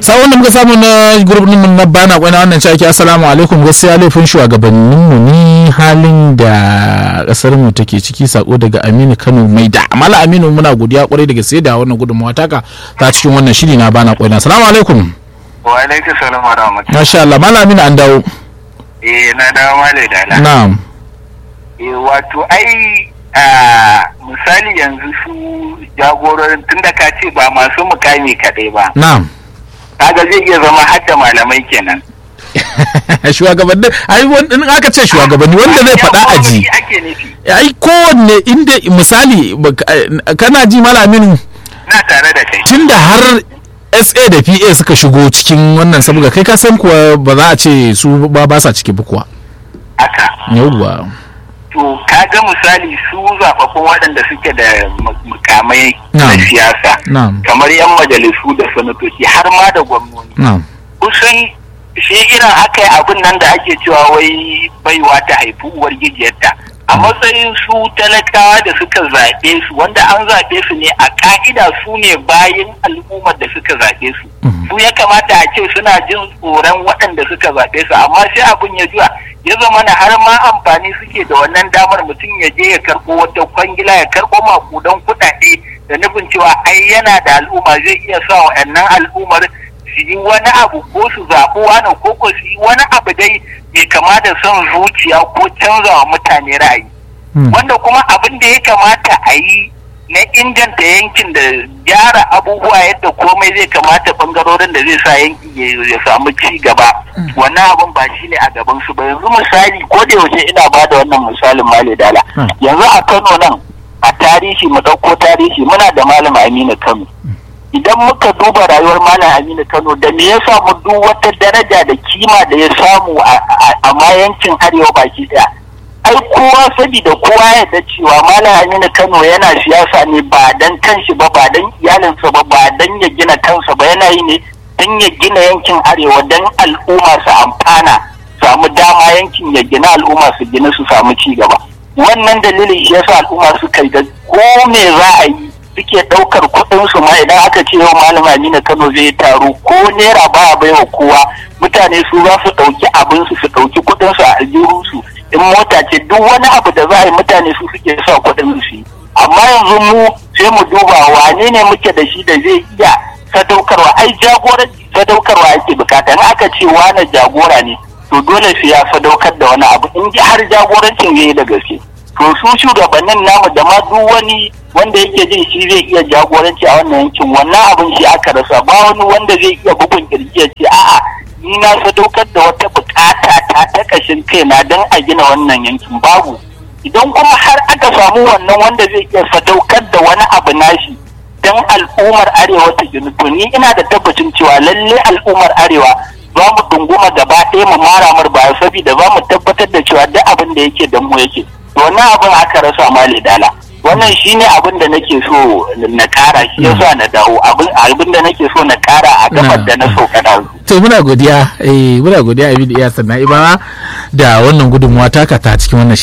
sawon da muka samu na gurbin mu na bana kwana wannan cewa assalamu alaikum gaskiya laifin shugabannin mu ne halin da kasar mu take ciki sako daga Aminu Kano mai da amala Aminu muna godiya kwarai daga sai da wannan gudunmawa taka ta cikin wannan shiri na bana kwana assalamu alaikum wa alaikum salam wa rahmatullahi masha Allah mala Aminu an dawo eh na dawo malai dala na'am eh wato ai a misali yanzu su jagororin tunda ka ce ba masu mukami kadai ba na'am kaga zai iya zama hadda malamai kenan shugabanni ai in aka ce shugabanni wanda zai faɗa a ji ake nufi ai kowanne inda misali kana ji malamin na tare da kai tunda har sa da pa suka shigo cikin wannan saboda kai ka san kuwa ba za a ce su ba ba sa ciki ba kuwa haka yauwa to kaga misali su zafaffun waɗanda suke da mukamai na Na'am. siyasa na'am kamar yan majalisu da sanatoci har ma da gwamnoni na'am kusan shi irin aka yi abin nan da ake cewa wai baiwa ta haifi uwar gijiyarta a matsayin su talakawa da suka zaɓe su wanda an zaɓe su ne a ka'ida su ne bayan al'ummar da suka zaɓe su Mhm. su ya kamata a ce suna jin tsoron waɗanda suka zaɓe su amma sai abin ya juya ya zama na har ma amfani suke da wannan damar mutum ya je ya karɓo wata kwangila ya karɓo makudan kuɗaɗe da nufin cewa ai yana da al'umma zai iya sa wa'annan al'ummar su yi wani abu ko su zaɓi wani ko ko su yi wani abu dai mai kama da son zuciya ko canza wa mutane ra'ayi Hmm. wanda kuma abin da ya kamata a yi na inganta yankin da gyara abubuwa yadda komai zai kamata bangarorin da zai sa yanki ya- ya samu ci gaba wannan abin ba shi ne a gaban su ba yanzu misali ko da yaushe ina ba da wannan misalin male dala Hmm. yanzu a kano nan a tarihi mu ɗauko tarihi muna da malam aminu kano idan muka duba rayuwar malam aminu kano da me ya samu duk wata daraja da kima da ya samu a- a a ma yankin arewa baki daya ai kowa sabida kowa ya da cewa malam aminu kano yana siyasa ne ba dan kanshi ba ba dan iyalinsa ba ba dan ya gina kansa ba yana yi ne dan ya gina yankin arewa dan al'umma su amfana samu dama yankin ya gina al'umma su gina su samu ci gaba wannan dalilin shi yasa al'umma suka yi da ko me za a yi suke ɗaukar kuɗin su ma idan aka ce yau malam Aminu Kano zai yi taro ko naira ba a baiwa kowa mutane su za su ɗauki abin su su ɗauki kuɗin su a aljihun su in mota ce duk wani abu da za a yi mutane su suke sa kuɗin su yi amma yanzu mu sai mu duba wane ne muke da shi da zai iya sadaukarwa ai jagoranci sadaukarwa ake bukata in aka ce wane jagora ne to dole sai ya sadaukar da wani abu in ji har jagorancin zai yi da gaske to su shugabannin namu da ma duk wani wanda yake jin shi zai iya jagoranci a wannan yankin wannan abin shi aka rasa ba wani wanda zai iya bugun kirji ya ce a'a ni na sadaukar da wata bukata ta ta kashin kaina don a gina wannan yankin babu idan kuma har aka samu wannan wanda zai iya sadaukar da wani abu nashi don al'ummar arewa ta gini to ni ina da tabbacin cewa lalle al'ummar arewa za mu dunguma gaba ɗaya mu mara mar baya saboda za mu tabbatar da cewa duk abin da yake da mu yake to wannan abin aka rasa ma dala wannan shine abin da nake so na kara shi yasa na dawo abin abin da nake so na kara a gabar da na so kada to muna godiya eh muna godiya abin da iya sannan ibara da wannan gudunmuwa taka ta cikin wannan